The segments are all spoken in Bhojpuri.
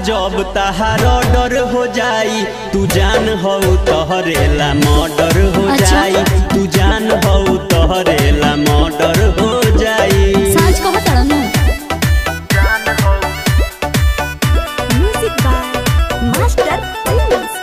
अजब तहार डर हो जाई तू जान हो तोहरेला मर्डर हो अच्छा। जाई तू जान हो तोहरेला मर्डर हो जाई साँझ कहो तड़नु म्यूजिक बाय मास्टर प्रिंस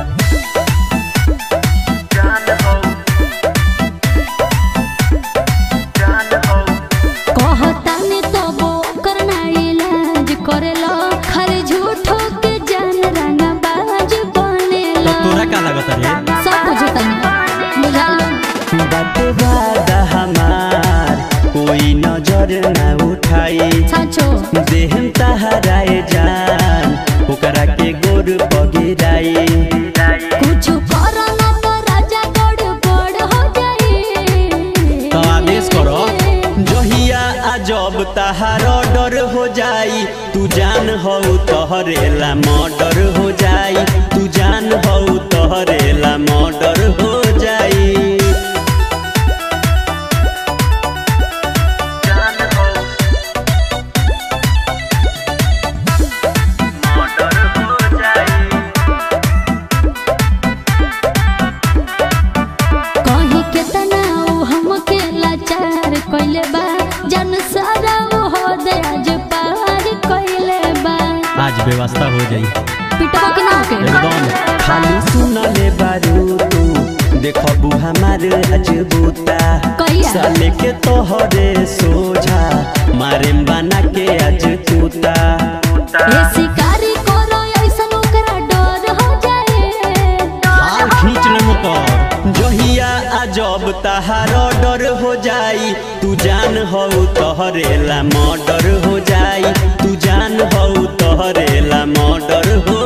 कहताने तबो करना इलाज करेला खाली झूठो के जान रंगा बाज तो बनेला तोरा का लागत रे सब बुझतनी बुझालो बात बात हमार कोई नजर ना उठाई साचो देहम तहराए जान ओकरा के गोर पगिराई कुछ करना तो राजा गड़बड़ हो जाई तो आदेश करो जहिया अजब तहार डर हो जाई तू जान हो तोहरेला मर्डर हो जाई तू जान हो तोहरेला मर्डर हो जाई कहीं के तनाव हमके लाचार कइले बा जन सारा वो हो आज पार कइले बा आज व्यवस्था हो जाई पिटवा के ना होके एकदम खाली सुनले बारू तू देखबू हमार अजबूता कहिया? साले के तोहरे सोझा मारे बना के आज तूता ए शिकारी करो ऐसन ओकरा डर हो जाए हाल खींच ले मुकर जहिया अजब तहार डर हो जाई तू जान हो तोहरेला मर्डर हो जाई तू जान हो तोहरेला मर्डर हो